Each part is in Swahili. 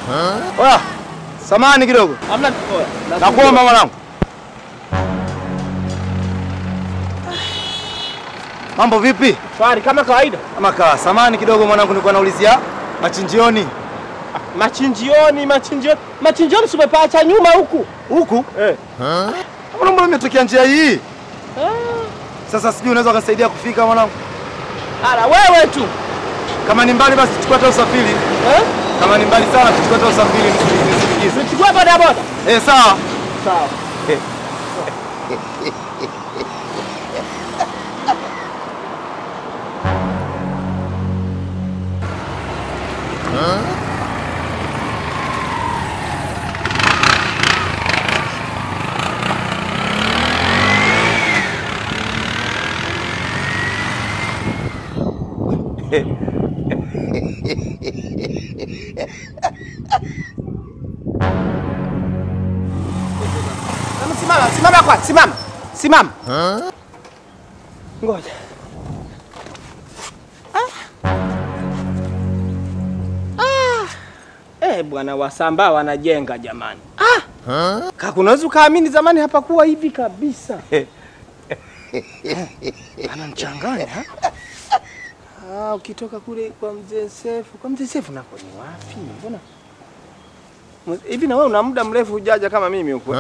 Oya, samani kidogo. Hamna Nakuomba mwanangu. Mambo vipi? swali kama kawaida. Kama kawa. Samani kidogo mwanangu, nilikuwa naulizia machinjioni. Machinjioni, machinjioni. Machinjioni si umepacha nyuma huku. Huku? Eh. Mbona mbona umetokea njia hii? Sasa sijui unaweza ukasaidia kufika mwanangu. Ala wewe tu. Kama ni mbali basi chukua hata usafiri. Eh? Kama ni mbali sana chukua hata usafiri nisikize. Nichukue boda boda. Eh, sawa. Sawa. Sema, Simama, simama kwa, simama. Simama. Ngoja. Ah. Ah. Eh, bwana Wasambaa wanajenga jamani. Ah. Kaka unaweza ukaamini zamani hapakuwa hivi kabisa. Anamchanganya. ha? Ah, ukitoka kule kwa mzee Sefu, kwa mzee Sefu nako ni wapi? Mbona hivi na wewe una muda mrefu hujaja kama mimi huko?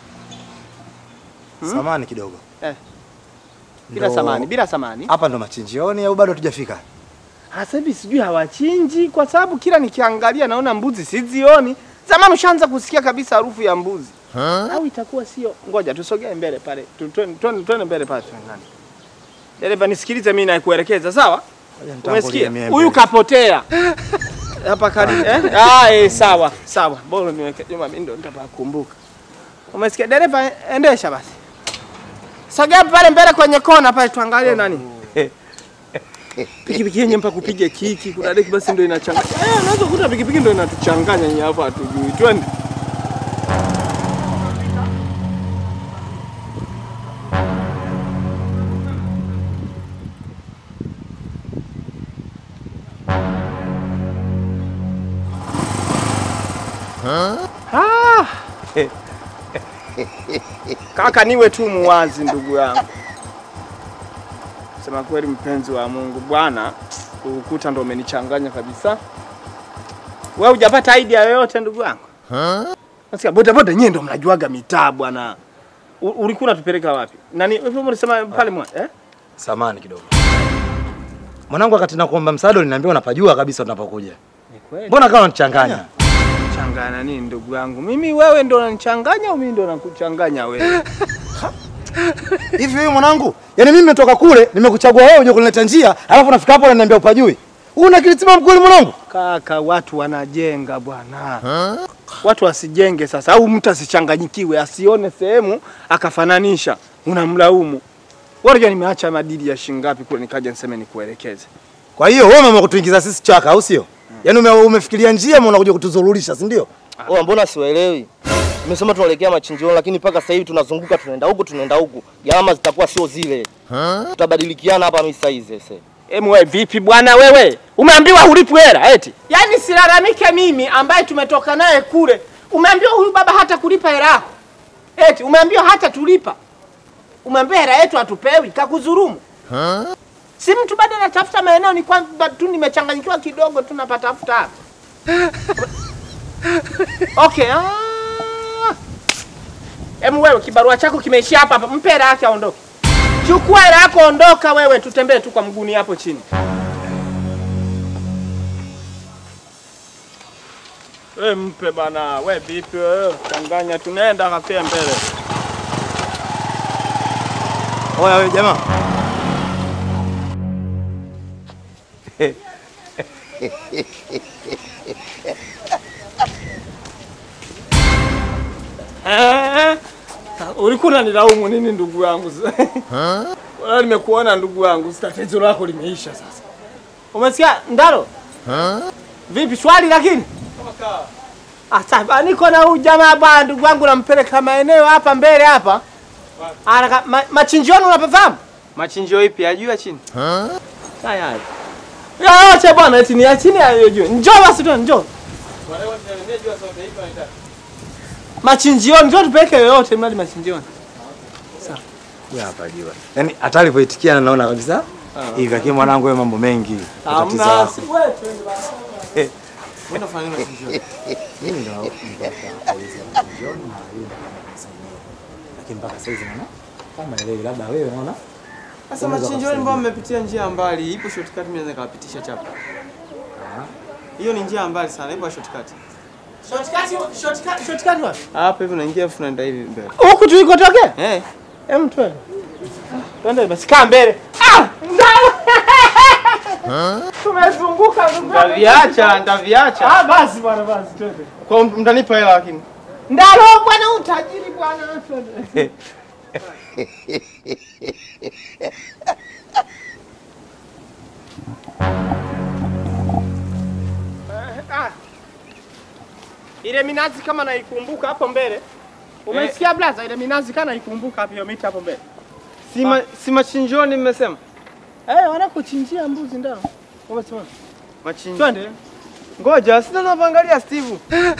Samani kidogo. Bila Ndo- samani, bila samani. Hapa ndo machinjioni au bado hatujafika? Sasa hivi sijui hawachinji kwa sababu kila nikiangalia naona mbuzi sizioni. Zamani ushaanza kusikia kabisa harufu ya mbuzi. Au itakuwa sio? Ngoja tusogee mbele pale. Tu- tu- tu- Twende mbele pale tuendane. Dereva nisikilize mimi nakuelekeza, sawa? Ngoja nitangulie Umesikia? mie Huyu mbele. kapotea. Hapa karibu eh? Ah, eh, sawa, sawa. Bora niweke Juma mimi ndo nitapakumbuka. Umesikia? Dereva endesha basi. Sogea pale mbele kwenye kona pale tuangalie nani. Pikipiki yenye mpaka kupige kiki, kuna deki basi ndio inachanganya. Eh, unaweza kukuta pikipiki ndio inatuchanganya nyinyi hapa hatujui. Twende. Ah. Kaka niwe tu muwazi ndugu yangu. Sema kweli mpenzi wa Mungu bwana, ukuta ndo umenichanganya kabisa. Wewe hujapata idea yoyote ndugu yangu? Nasikia boda boda nyewe ndo mnajuaga mitaa bwana. U- Ulikuwa unatupeleka wapi? Nani wewe unasema pale mwa eh? Samani kidogo. Mwanangu, wakati nakuomba msaada uliniambia unapajua kabisa unapokuja. Ni kweli. Mbona kama unachanganya? Changanya nini ndugu yangu? Mimi wewe ndo unanichanganya au mimi ndo nakuchanganya wewe? Hivi wewe mwanangu, yaani mimi nimetoka kule, nimekuchagua wewe uje kunileta njia, alafu nafika hapo unaniambia upajui. Una akili timamu kweli mwanangu? Kaka, watu wanajenga bwana. Watu wasijenge sasa, au mtu asichanganyikiwe, asione sehemu akafananisha, unamlaumu. Unajua nimeacha madili ya shingapi kule, nikaja niseme nikuelekeze. Kwa hiyo wewe umeamua kutuingiza sisi chaka, au sio? Yaani ume, umefikiria njia ama unakuja kutuzurulisha, si ndio? Oh, mbona siwaelewi? Tumesema tunaelekea machinjioni lakini mpaka sasa hivi tunazunguka tunaenda huku tunaenda huku. Gharama zitakuwa sio zile. Tutabadilikiana hapa mimi saizi sasa. Emu wewe vipi bwana wewe? Umeambiwa hulipi hela eti? Yaani silalamike mimi ambaye tumetoka naye kule. Umeambiwa huyu baba hata kulipa hela yako. Eti umeambiwa hata tulipa. Umeambiwa hela yetu hatupewi, kakuzurumu. Si mtu bado anatafuta maeneo ni kwamba tu nimechanganyikiwa kidogo tu napatafuta hapa. Okay. Ah. Emu wewe kibarua chako kimeishia hapa hapa. Mpe hela yake aondoke. Chukua hela yako ondoka wewe, tutembee tu kwa mguni hapo chini. We mpe bana, we vipi wewe? Changanya tunaenda kafe mbele. Oya wewe jamaa. Eh? Ulikuwa unanilaumu nini ndugu yangu? Wala nimekuona ndugu yangu, sasa tatizo lako limeisha sasa. Umesikia Ndaro? Vipi swali lakini? Ah, sasa niko na huyu jamaa bwana ndugu yangu nampeleka maeneo hapa mbele hapa. Anaka ma, machinjioni unapafahamu? Machinjio ipi ya juu ya chini? Tayari. Ya acha bwana eti ni ya chini ya hiyo juu. Njoo basi tu njoo. Machinjioni ndio tupeleke yoyote mradi machinjioni. Huyu hapa jua. Yaani hata alivyoitikia naona kabisa hivi lakini mwanangu wewe mambo mengi. Tatizo Hamna. lako. Mimi ndo lakini mpaka sasa hivi naona kama elewi labda wewe unaona Sasa machinjioni mbao mmepitia njia mbali, ipo shortcut mimi naweza kawapitisha chapa. Hiyo ni njia mbali sana, ipo shortcut. Shortcut, shortcut, shortcut wapi? Hapa hivi unaingia afu unaenda hivi mbele. Huku tulikotokea? Eh, Hem twende. Twende basi kaa mbele. Ah! Ndalo. Tumezunguka ndugu. yangu. nitaviacha, nitaviacha. Ah basi bwana basi twende. Kwa mtanipa hela lakini. Ndalo bwana utajiri bwana twende. Eh, ah. Ile minazi kama naikumbuka hapo mbele. Umesikia blaza ile minazi kama naikumbuka hapo hiyo miti hapo mbele. Si ma, si machinjioni mmesema? Eh, wanakuchinjia mbuzi ndao. Umesema? Machinji. Twende. Ngoja, sina navyoangalia Steve.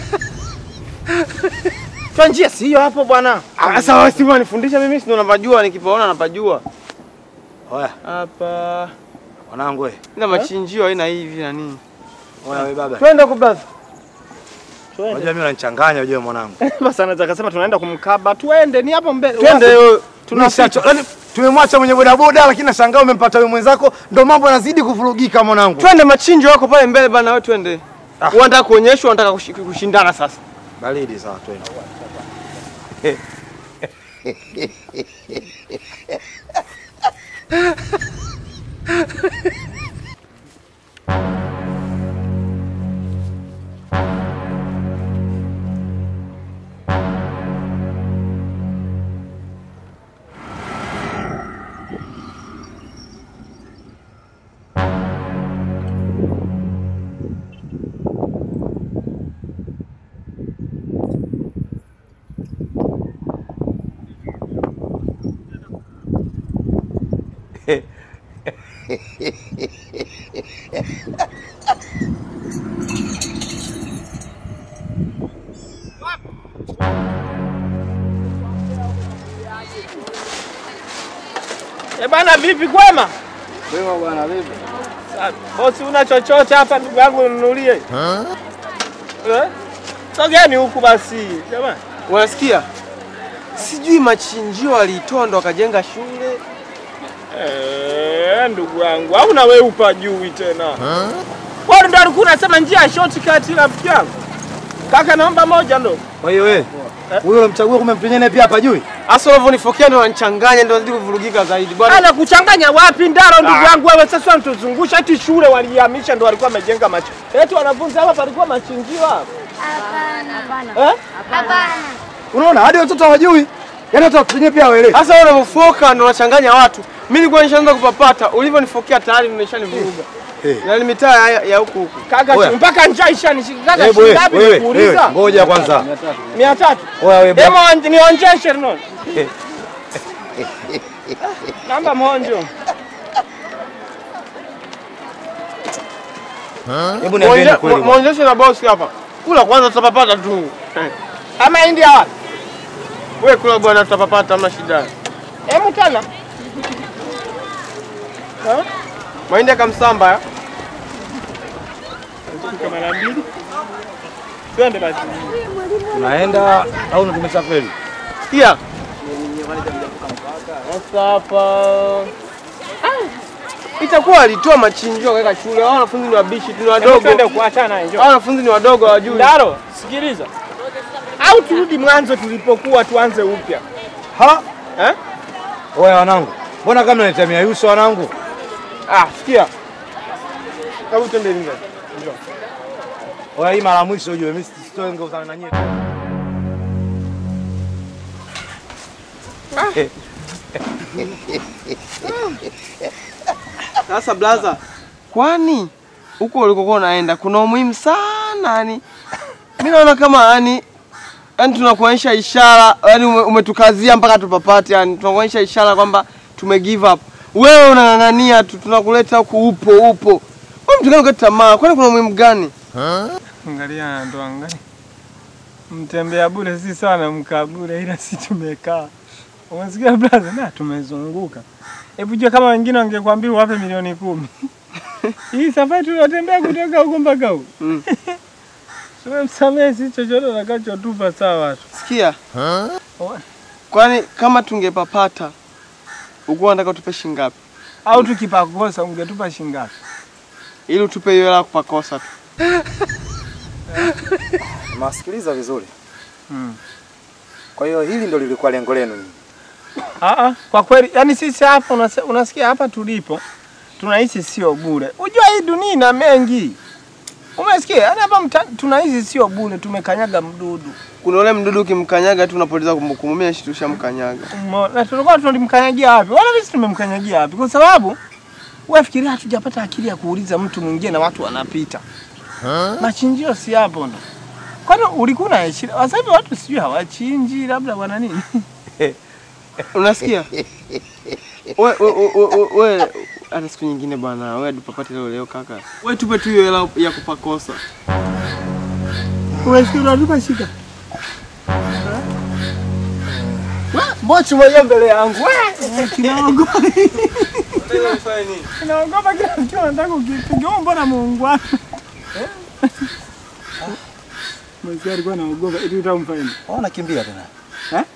Kwa njia si hiyo hapo bwana. Ah, Sasa wewe Steve unanifundisha mimi si ndo napajua nikipaona napajua. Oya, Hapa mwanangu wewe. ina machinjio aina hivi na nini. Oya wewe baba. Twende huko brother. Unajua mimi unanichanganya unajua mwanangu. Basi anaweza akasema tunaenda kumkaba. Twende ni hapo mbele. Twende wewe. Tunashacho. Yaani tumemwacha mwenye bodaboda lakini nashangaa umempata wewe mwenzako ndio mambo yanazidi kuvurugika mwanangu. Twende machinjo wako pale mbele bana, wewe twende. Unataka kuonyeshwa, unataka kushi- kushindana sasa. Baridi sawa twende. Eh bana vipi kwema? Wewe bwana vipi? Safi. Bosi una chochote hapa ndugu yangu ninunulie? Eh? Sogeni huku basi. Jamani. Unasikia? Sijui machinjio aliitoa ndo akajenga shule. Eh, ndugu yangu. Au na wewe upajui tena. Kwa ndo alikuwa unasema njia ya shortcut rafiki yangu. Kaka naomba moja ndo. Kwa hiyo wewe huyo unamchagua kumbe mtu mwingine pia hapa juu. Hasa unavyonifokea ndo unanichanganya ndo nazidi kuvurugika zaidi. Bwana Ana kuchanganya wapi ndaro ndugu Ah. yangu wewe sasa unatuzungusha eti shule walihamisha ndo walikuwa wamejenga macho. Eti wanafunzi hapa palikuwa machinjio hapa. Eh? Unaona hadi watoto hawajui. Yaani hata watu wenyewe pia hawaelewi. Sasa wewe unavyofoka ndo unachanganya watu. Mimi nilikuwa nishaanza kupapata, ulivyonifokea tayari nimeshanivuruga. Eh. Na ni mitaa ya, ya huku huku. Kaka Oya. mpaka njaa ishanishika. Kaka Hebu shilingi wewe ngapi wewe wewe nikuuliza? ngoja kwanza. 300. Oya wewe bwana. Demo nionjeshe no. Namba monjo. Hebu niambieni Muonje- kweli. mu- Muonyeshe na bosi hapa. Kula kwanza tutapapata tu. Ama India wapi? Wewe kula bwana tutapapata hamna shida. Hebu tena. Mahindi ya kamsamba ya. Kama mara mbili. Twende basi. Tunaenda au tumeshafeli? Sikia. Sasa hapa itakuwa alitoa machinjio kaweka shule. Hao wanafunzi ni wabishi tu ni Hebu wadogo. twende kuachana naye njoo. Hao wanafunzi ni wadogo hawajui. Ndaro, sikiliza. Au turudi mwanzo tulipokuwa tuanze upya. Ha? Eh? Oya wanangu. Mbona kama mnanitamia yuso wanangu? Ah, sikia. Hebu twende nje. Oya hii mara mwisho ujue mimi sitoe ngozana na nyie. Sasa blaza, kwani huko ulikokuwa unaenda kuna umuhimu sana yani. Mimi naona kama yani yani tunakuonyesha ishara yani ume, umetukazia mpaka tupapate yani tunakuonyesha ishara kwamba tume give up. Wewe unang'ang'ania tu tunakuleta huku upo upo. Wewe mtu gani ukata tamaa? Kwani kuna umuhimu gani? Angalia ndo angalia. Mtembea bure si sawa na mkaa bure ila si tumekaa. Umesikia brother? Na tumezunguka. Hebu jua kama wengine wangekwambia wape milioni kumi. Hii safari tunatembea kutoka huko mpaka huko. Mm. Tumemsamehe si chochote utakachotupa sawa tu. Sikia, Oe. kwani kama tungepapata ukuwa unataka tupe shilingi ngapi? Au tukipakosa ungetupa shilingi ngapi? Ili utupe hiyo hela kupakosa tu. Masikiliza vizuri. Mm. Kwa hiyo hili ndio lilikuwa lengo lenu nyinyi. Ah, ah, kwa kweli yani sisi hapa unase- unasikia hapa tulipo tunaishi sio bure. Unajua hii dunia ina mengi. Umesikia? Yaani hapa mta- tunaishi sio bure, tumekanyaga mdudu. Kuna ule mdudu ukimkanyaga tu unapoteza kumbukumbu. Mimi nashtusha mkanyaga. Umo- Na tulikuwa tulimkanyagia wapi? Wala sisi tumemkanyagia wapi? Kwa sababu wewe fikiria hatujapata akili ya kuuliza mtu mwingine na watu wanapita. Machinjio si hapo ndo. Kwani ulikuwa na heshima? Sasa hivi watu sijui hawachinji labda wana nini? Unasikia? We, we, we, we, we, hata siku nyingine bwana, wewe tupapate leo leo kaka. We tupe tu hiyo hela ya kupakosa. Umesikia unatupa shika. Bochi mwenyewe mbele yangu. We, Kinaogopa. Kinaogopa kila mtu anataka ukipiga. Wewe mbona Mungu wangu? Mwezi alikuwa anaogopa ili utamfaini. Waona kimbia tena.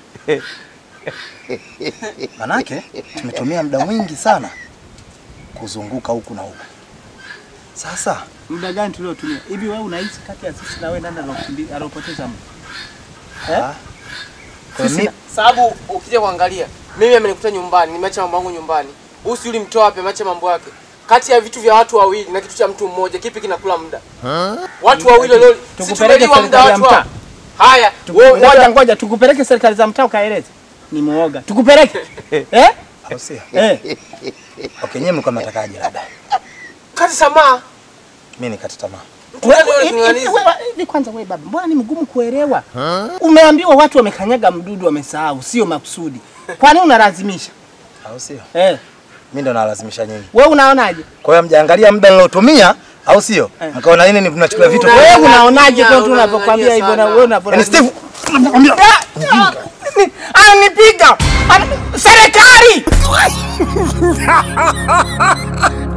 Manake tumetumia muda mwingi sana kuzunguka huku na huku. Sasa Muda gani tuliotumia? Hivi wewe unahisi kati ya sisi na wewe nani alokimbia alopoteza muda? kwa hiyo mi- Sababu ukija kuangalia, mimi amenikuta nyumbani, nimeacha mambo yangu nyumbani. Huyu yule mtoa wapi ameacha mambo yake. Kati ya vitu vya watu wawili na kitu cha mtu mmoja, kipi kinakula muda? Watu wawili leo si Tukupeleke tumeliwa muda serikali ya watu wa. mtaa. Haya, wewe Ngoja ngoja tukupeleke serikali za mtaa ukaeleze. Ni muoga. Tukupeleke. Eh? au sio? Eh. Okay, nyinyi mlikuwa mnatakaje labda? kati samaa. Mimi nikata tamaa. Mtu gani Wewe, yule hivi- tunganizi? hivi- wewe- hivi kwanza wewe baba, mbona ni mgumu kuelewa? Umeambiwa watu wamekanyaga mdudu wamesahau, sio makusudi. Kwa nini unalazimisha? Au sio? Eh, Mimi ndo nalazimisha nyinyi. wewe unaonaje? Kwa hiyo mjaangalia muda nilotumia au sio? Mkaona nini ni tunachukua vitu. Una- Wewe unaonaje kwa Una- mtu unapokuambia hivyo na wewe unapo Yaani Steve, nakwambia Ananipiga! Ana- Serikali!